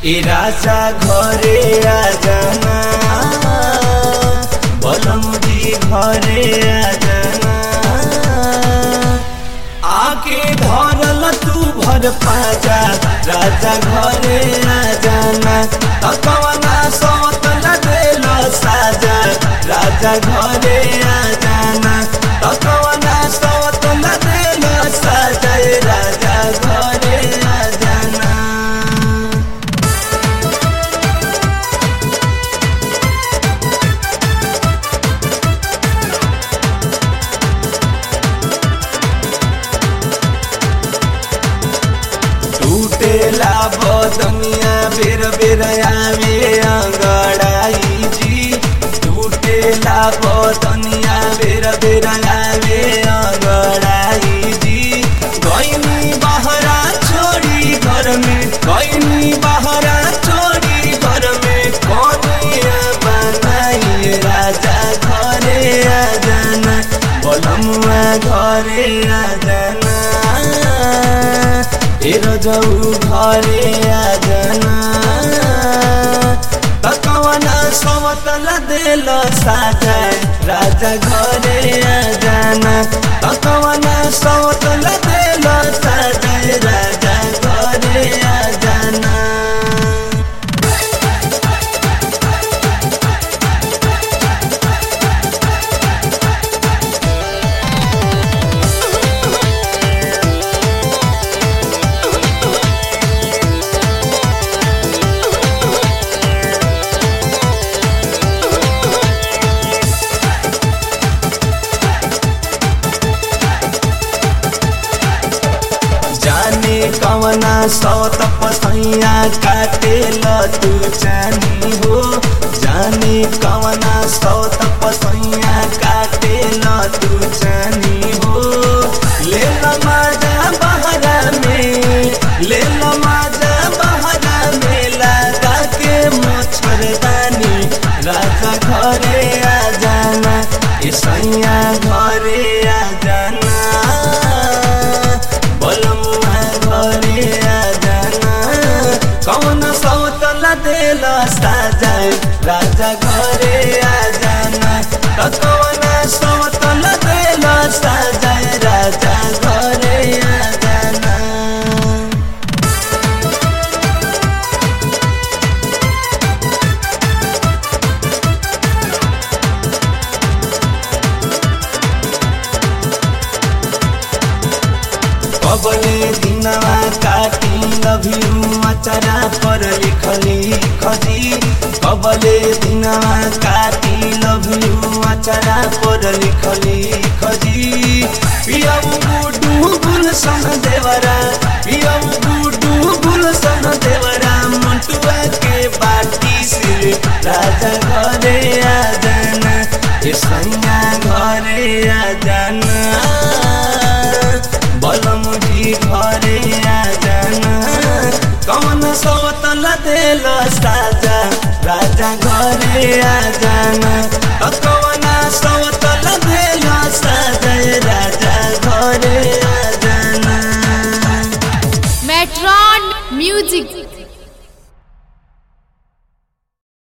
ए राजा घरे आजाना बलमुदी घरे आजाना आके धरल तू भर पाजा राजा घरे आजाना तकवना सौतल देल साजा राजा घरे आजाना तकवना सौतल देल साजा ए राजा घरे आजाना टूटेला बदनिया बेर बेर आवे अंगड़ाई जी टूटेला बदनिया बेर बेर आवे अंगड़ाई जी गईनी बहरा छोड़ी घर में गईनी बहरा छोड़ी घर में कनिया बनाई राजा घरे आ जाना बलमुआ घरे आ जाना तेरो जाऊ घरे आजना तकवना समतल देल साजा राजा घरे आजना तकवना समतल देल साजा राजा घरे आजना जाने कवना सौत पसैया काटे तू जानी हो जाने कवना सौत पसैया काटे तू जानी हो ले ल माजा बहरा में ले ल माजा बहरा में लगा के मच्छरदानी राजा घरे आ जाना ए सैया घरे आ जाना बलमुआ घरे आजाना कौन सौतल देल साजा राजा घरे आजाना त कौन सौतल देल साजा राजा घरे आजाना कबले दिनवा काटी लभियु अचरा पर लिखली खजी कबले दिनवा काटी लभियु अचरा पर लिखली खजी पियऊ गुडू गुलसन देवरा पियऊ गुडू गुलसन देवरा मंटुआ के बाटी से राजा घरे आ जाना ए सैया घरे आ जाना बलमुजी घरे आजाना कौन सौतल देल साजा राजा घरे आजाना त कौन सौतल देल साजा राजा घरे आजाना Metron Music